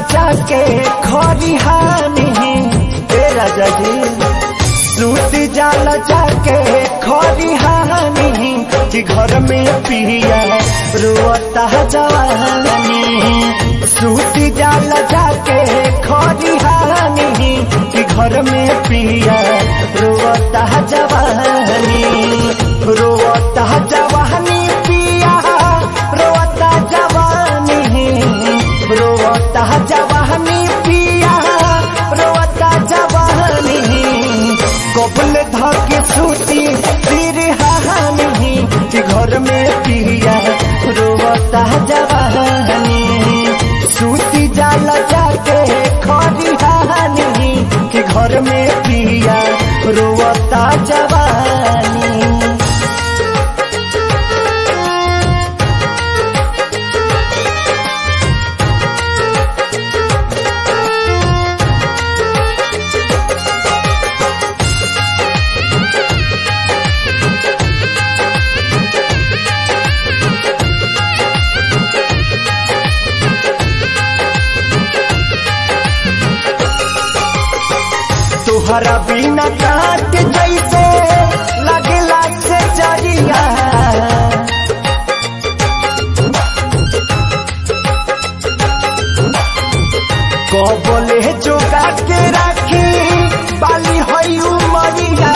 जाके खरिहानी ए राजा जी सूत जाल जाके खरिहानी कि घर में पिया रोता जवानी सूत जाल जाके खरिहानी कि घर में पिया रोता जवानी रोता जवानी पिया रोता जवानी रोता जवानी पिया रोता जवानी कबल धके सूती सिर हानी कि घर में पिया रोता जवानी सूती जाल जाके खरी हानी कि घर में पिया रोता जवानी तुहरा बिना काट जैसे लगला से जरिया कबले जोगा के राखी बाली हई उमरिया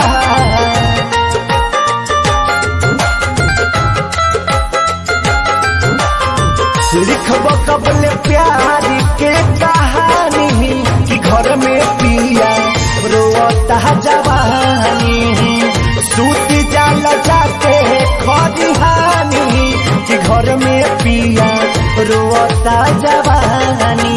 लिखब कबले प्यार के कहानी कि घर में पिया रोता जवानी सूत जाल जाके खरिहानी कि घर में पिया रोता जवानी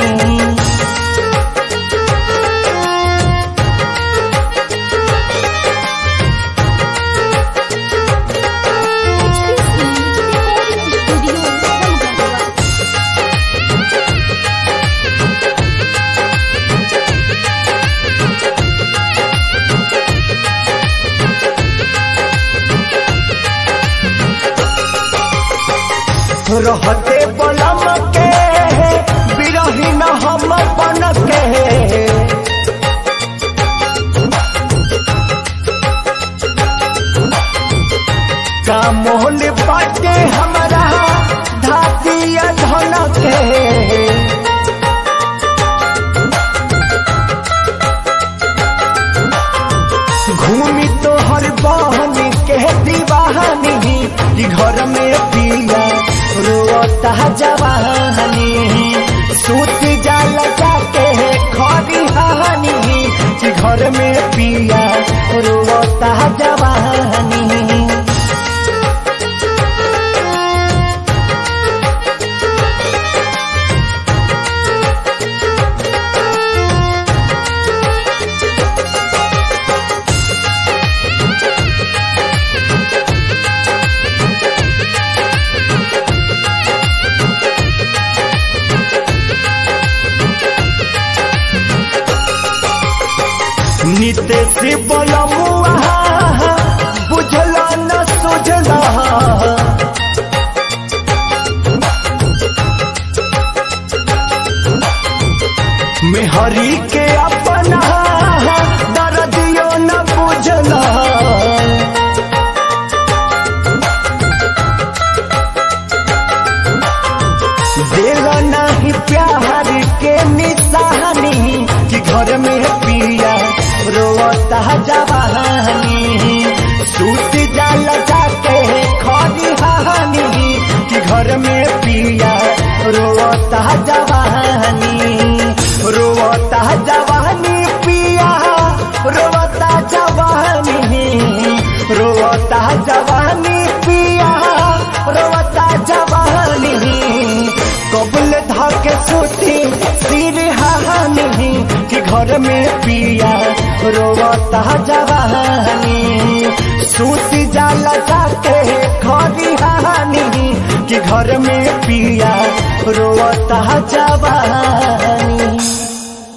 HPC Recording Studio Bangalore. रहते बलम के बिरहीन हम बन के कामोल बाटे हमारा धातिया धन के घूमी तो हर बहन के दीवानी कि घर में पिया रोता जवानी सूत जाल जाके खरी हानी कि घर में पिया रोता जवानी नित्य से बलमुआ बुझला न सुझला मेहरी के अपना दर्दियो न बुझला दिल नहीं प्यार के निशानी कि घर में पिया रोता जवानी सूत जाल जाके खरी हानी कि घर में पिया रोता जवानी रोता जवानी पिया रोता जवानी रोता जवानी पिया रोता जवानी कबल धके सूती सिर हानी कि घर में पिया रोता जवानी सूती जाल जाके खरी हानी कि घर में पिया रोता जवानी